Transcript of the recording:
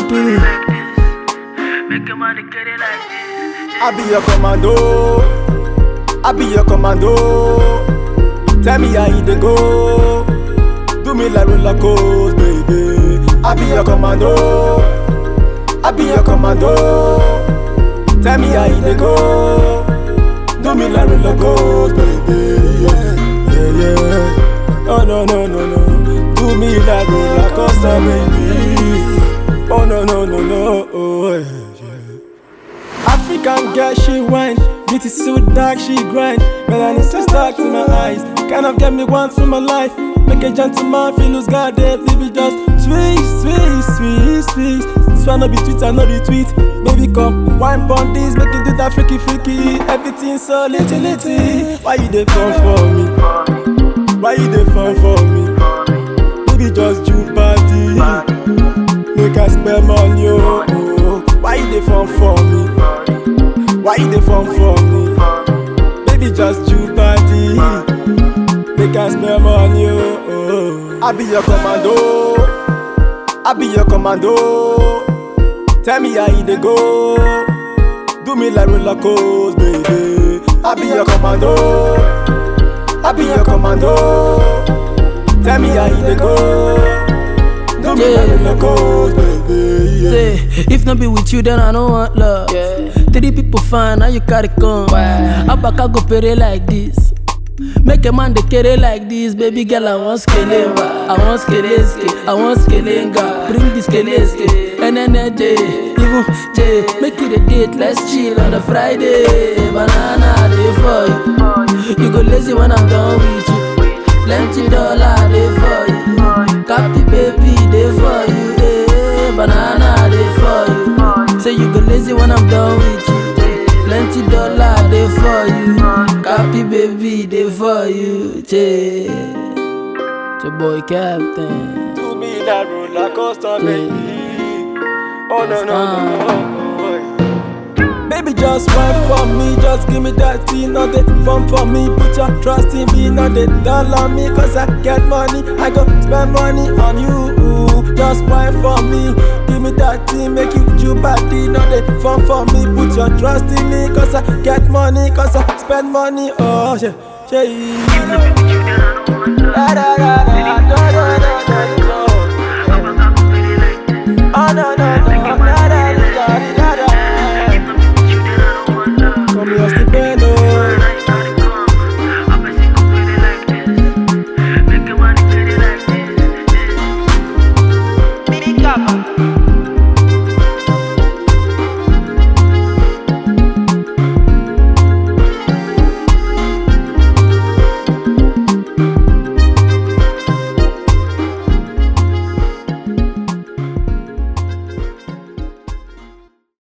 do. Make your money get it like this. I be your commando. I be your commando. Tell me how you dey go. Do me like roller coaster, baby. I be your commando. I be your commando. Tell me how you dey go. Do me like roller coaster, baby. Yeah, yeah, yeah. Oh no no no no. Do me like roller coaster, baby. Oh no no no no. Oh, yeah, yeah. African girl, she whine. Beauty so dark, she grind. Melanin so stuck to my eyes. Kind of get me once for my life. Make a gentleman feel lose God, baby, just sweet, sweet, sweet, sweet. This one no be tweet, I no be tweet. Baby, come wine pon this, make it do that freaky, freaky. Everything so litty, litty. Why you dey fun for me? Why you dey fun for me? Baby, just June party. Make I spend money, oh. oh. Why you dey fun for me? Why you dey fun for me? Baby, just June party. Make I spend money, oh. oh. I be your commando. I be your commando. Tell me how you dey go. Do me like roller coaster, baby. I be your commando. I be your commando. Tell me how you dey go. Do me like roller coaster, baby. Yeah. Say, if not be with you, then I don't want love. Three people fine, now you carry come. Abaka go pere like this. Make a man dey carry like this, baby girl. I want skelenga, I want skeleske, I want skelenga. Bring the skeleske, NNJ, even J. Make it a date, let's chill on a Friday. Banana day for you. You go lazy when I'm done with you. Plenty dollar day for you. Copy baby day for you. Eh, banana day for you. Say you go lazy when I'm done with you. Plenty dollar day for you. Copy baby day for you. Che. Your boy Captain. Do me that roller coaster, baby. Oh no no no no. Baby, just wait for me, just give me that tea, not the fun for me. Put your trust in me, not the dollar me, cause I get money, I go spend money on you. Just wait for me, give me that tea, make you do body, not the fun for me. Put your trust in me, cause I get money, cause I spend money. Oh, yeah, yeah. Da, da, da, da, da, da, da, da.